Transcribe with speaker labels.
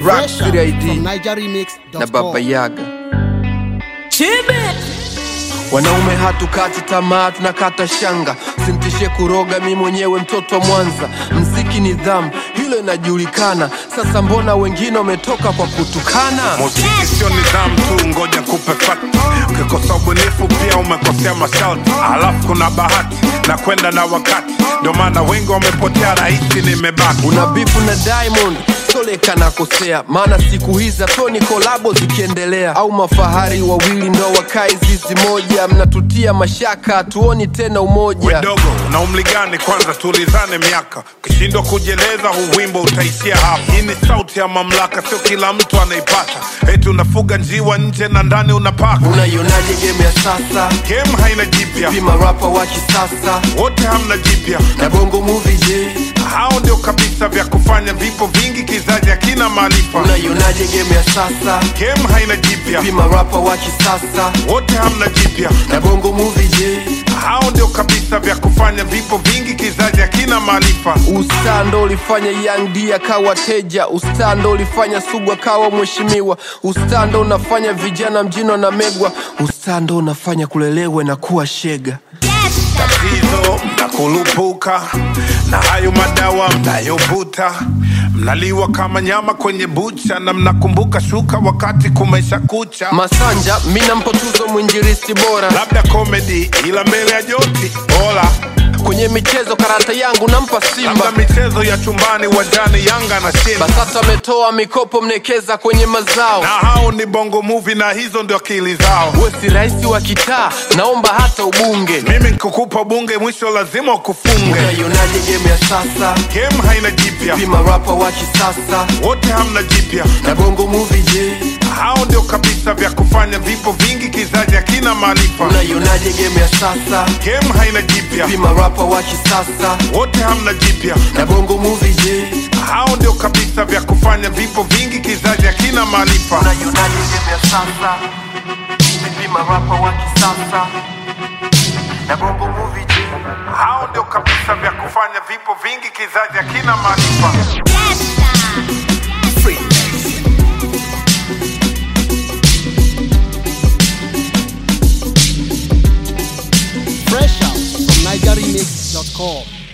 Speaker 1: Rock
Speaker 2: Fresh
Speaker 1: City
Speaker 2: out
Speaker 1: ID
Speaker 2: from NigerRemix.com.
Speaker 1: na Baba Yaga. Wanaume hatukati tamaa, tunakata shanga. Simtishe kuroga, mi mwenyewe mtoto wa Mwanza. Mziki ni dhamu, hilo inajulikana. Sasa mbona wengine wametoka kwa kutukana?
Speaker 3: Muziki sio nidhamu tu, ngoja kupe fakti. Ukikosa ubunifu pia umekosea masharti, alafu kuna bahati na kwenda na wakati, ndio maana wengi wamepotea, rahisi nimebaki.
Speaker 1: Una bifu na Diamond Soleka nakosea, maana siku hizi toni kolabo zikiendelea, au mafahari wawili ndo wakae zizi moja, mnatutia mashaka, hatuoni tena umoja.
Speaker 3: Wedogo una umri gani? Kwanza tulizane miaka, ukishindwa kujieleza huu wimbo utaishia hapa. Hii ni sauti ya mamlaka, sio kila mtu anaipata. Eti unafuga njiwa nje na ndani unapaka.
Speaker 1: Unaionaje game ya sasa?
Speaker 3: Game haina jipya,
Speaker 1: Pima rapa wa kisasa
Speaker 3: wote hamna jipya.
Speaker 1: na bongo movie je?
Speaker 3: Hao ndio kabisa vya kufanya vipo vingi, kizazi hakina maarifa.
Speaker 1: Unaionaje game ya sasa?
Speaker 3: Game haina jipya,
Speaker 1: Pima rapa wa kisasa
Speaker 3: wote hamna jipya.
Speaker 1: na bongo movie je?
Speaker 3: Hao ndio kabisa vya kufanya vipo vingi, kizazi hakina maarifa.
Speaker 1: Ustaa ndo ulifanya Young D akawa teja, ustaa ndo ulifanya Sugu akawa mheshimiwa, ustaa ndo unafanya vijana mjini na megwa, ustaa ndo unafanya kulelewe na kuwa shega.
Speaker 3: tatizo mnakulupuka na hayo madawa mnayovuta mnaliwa kama nyama kwenye bucha na mnakumbuka shuka wakati kumesha kucha
Speaker 1: Masanja mi nampa tuzo mwinjilisti bora
Speaker 3: labda komedi ila mbele ya joti bora
Speaker 1: kwenye michezo, karata yangu nampa
Speaker 3: labda
Speaker 1: Simba.
Speaker 3: michezo ya chumbani wajani yanga na shinda
Speaker 1: BASATA ametoa mikopo mnekeza kwenye mazao.
Speaker 3: na hao ni bongo movie na hizo ndio akili zao
Speaker 1: We si rais wa kitaa, naomba hata ubunge.
Speaker 3: mimi nikukupa bunge mwisho lazima ukufunge
Speaker 1: Unaionaje game ya sasa?
Speaker 3: game haina jipya
Speaker 1: Pima rapa wa kisasa
Speaker 3: wote hamna jipya
Speaker 1: na bongo movie je?
Speaker 3: hao ndio kabisa vya kufanya vipo vingi kizazi hakina maarifa
Speaker 1: Unaionaje game ya sasa?
Speaker 3: game haina jipya
Speaker 1: Pima rapa wa kisasa
Speaker 3: wote hamna jipya
Speaker 1: na bongo movie je?
Speaker 3: hao ndio kabisa vya kufanya vipo vingi kizazi hakina maarifa
Speaker 1: Unaionaje game ya sasa? Pima rapa wa kisasa na bongo movie je?
Speaker 3: hao ndio kabisa vya kufanya vipo vingi kizazi hakina maarifa
Speaker 2: Fresh out from NigerRemix.com.